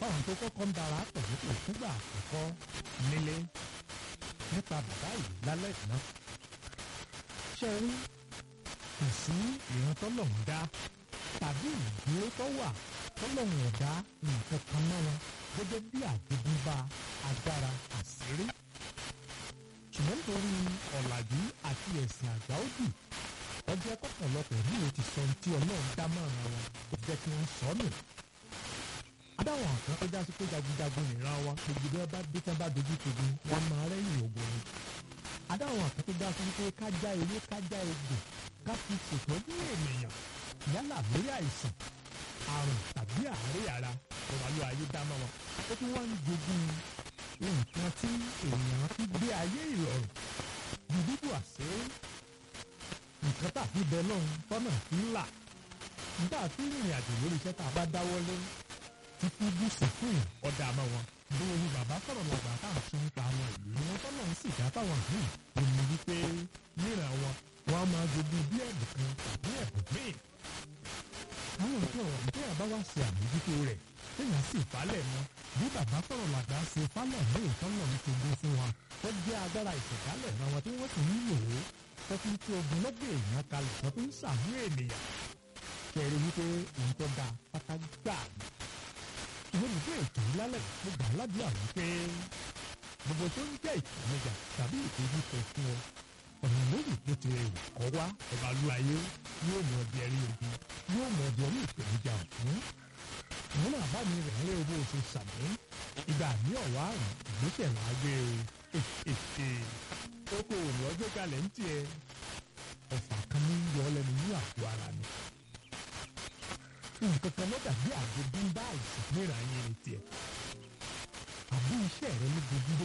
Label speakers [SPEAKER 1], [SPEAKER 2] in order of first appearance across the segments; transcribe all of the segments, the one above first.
[SPEAKER 1] fáwọn tó kọ́kọ́ ń dara pẹ̀lú kò fúngbà àkọ́kọ́ nílé nípa bàbá yìí lálẹ́ ìná. ṣé ẹ rí kò sí ìran tọ́lọ́hún dá tàbí ìdúró tó wà tọ́lọ́hún ọ̀dá nǹkan kan mọ́ wọn gẹ́gẹ́ bí àjogúnbá agbára àṣírí. ṣùgbọ́n nítorí ọ̀làjú àti ẹ̀sìn àgbà òdì ọjọ́ kọ̀pọ̀lọpọ̀ ní o ti sọ ohun tí ọlọ́run dá mọ́ràn wọn ó jẹ́ kí wọ́n sọ nù. adáwọn kan tó jásí pé jagunjagun nìran wọn gbogbo bí wọ́n bá dé tán bá dojú kojú wọn máa rẹ́yìn ògùn ni. adáwọn kan tó jásí pé kájá ewé kájá egbò ká fi ṣètọ́jú ènìyàn yálà lórí àìsàn àrùn tàbí àárẹ̀ ara ìwàlú ayé dá mọ́ wọn. ó tún wá ń jogún nǹkan tí èèyàn fi gbé ayé ìrọ̀rùn dídúdú àṣírí nǹkan tá a fi bẹ lọ́hùn tọ́nà fi ń là nígbà tí ìrìn àjò lórí iṣẹ́ tá a bá dáwọ́ lé títí gúúsù fún ọ̀dà àmọ́ wọn bóyá ni bàbá sọ̀rọ̀ lọ́gbà tá à ń sún pa àwọn ìlú ni wọ́n tọ́nà ń sì dá fáwọn míì èmi wípé níran wọn wọn á máa jogún bí ẹ̀bùn kan tàbí ẹ̀bùn míì. àwọn nǹkan ọ̀rọ̀ nígbà yà bá wá ṣe àmójútó rẹ̀ téèyàn sì falẹ̀ mọ́ bí bàbá sọ̀rọ̀ làgbà ṣe falẹ̀ ní ìtọ́nà ní ṣogun fún wa tó jẹ́ agbára ìṣẹ̀dálẹ̀ náà wọn tí wọ́n sì ń lò ó tó fi tí ogun lọ́gbẹ̀ èèyàn kalẹ̀ tó fi ń sàmú ènìyàn kẹrin wípé òun tó da pátá gbà ní. ìwé nìgbẹ́ ètò ìlálẹ̀ mo gbà ládùúgbà wípé gbogbo tó ń jẹ́ ìpèníjà tàbí ìdojúkọ fún ọ ọ̀nà lórí tó ti rẹ̀ kọ́ wá ọba lu ayé yóò mọ ọdẹ ẹrí ogun yóò mọ ọdẹ ẹrí ìpèníjà ọ̀hún. ìwọ́n náà bá mi rẹ̀ ń lé owó oṣù sàmì ìgbà ní ọ̀wá àrùn ìgbésẹ̀ máa gbé o oko òní ọjọ́ kalẹ̀ ń tiẹ̀ ọ̀fà kan ní yọ lẹ́nu ní àgọ́ ara mi. nǹkan kan ló dàbí àjogún bá àìsàn níra yẹn ní tiẹ̀. àbí iṣẹ́ rẹ ní gbogbo.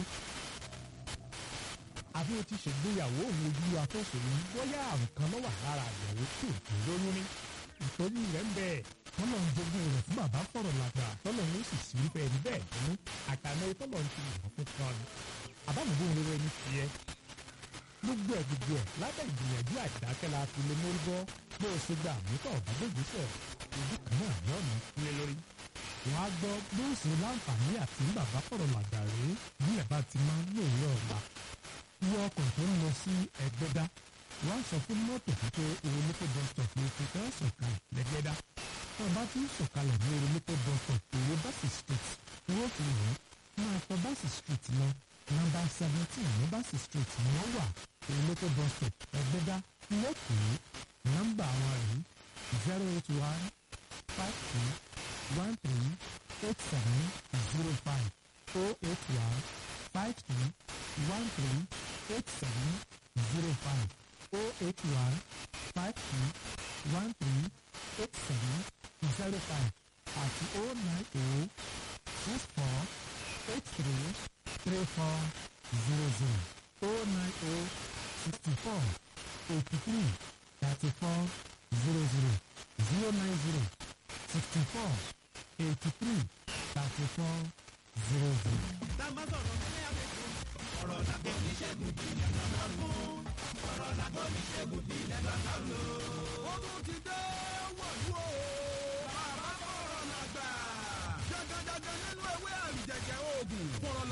[SPEAKER 1] àbí o ti ṣègbéyàwó òun ojú afẹ́sọ̀rọ̀ ní bóyá àrùn kan ló wà lára àyẹ̀wò tó tó lóyún ní. ìtọ́jú rẹ̀ ń bẹ̀ tọ́lọ̀ ń jogún rẹ̀ fún bàbá fọ̀rọ̀ làgbà tọ́lọ̀ ń sì sí bẹ́ẹ̀ ní bẹ́ẹ̀ nínú àtàlẹ́ tọ́lọ̀ ń ti wọ̀ fún kan ni. àbámọ̀dé rere ní tiẹ̀ gbogbo ẹ gbogbo ẹ lábẹ́ ìgbìyànjú àdákẹ́ la fi lè mórí bọ́ bó o ṣe gba àmútọ̀ ọ̀dọ́gbègbèsẹ̀ ojú kan náà ní ọ̀nà ìpínlẹ̀ lórí. wọ́n á gbọ́ bó o ṣe láǹfààní àti bàbá fọ̀rọ̀ làgbàrí nílẹ̀ bá ti máa ń lòórọ̀ ọ̀la. wọ́n ọkọ̀ tó ń lọ sí ẹgbẹ́dá wọ́n á sọ fún mọ́tò pípé oromoko bus stop ní ìfipẹ́ sọ̀kalẹ̀ lẹ́gbẹ́dá. wọ́n bá ti ń sọ̀kalẹ̀ ní oromoko bus stop èrè báṣì street wọ́n fi hàn máa tọ báṣì street lọ nọ́mbà seventeen ní báṣì street ni wọ́n wà olóko bus stop ẹgbẹ́dá lẹ́kọ̀ọ́ nọ́mbà àwọn rèé zero eight one five two one three eight seven zero five oh eight one five two one three eight seven zero five oh eight one five two one three eight seven zero five àti oh nine oh six four eight three three four zero zero oh nine oh sixty-four eighty-three thirty-four zero zero zero nine zero sixty-four eighty-three thirty-four zero zero.
[SPEAKER 2] Tàbá sọ̀rọ̀ ní àbẹ̀kú. Ọ̀rọ̀ làgbọ́ oníṣègùn ìbílẹ̀ lọ́nà fún. Ọ̀rọ̀ làgbọ́ oníṣègùn ìbílẹ̀ lọ́nà lò. Ogun ti dé wọ̀lú o. Bàbá bọ̀rọ̀ làgbà. Jagajaga nínú ewé àrùjẹ̀jẹ̀ oògùn. Fọ̀rọ̀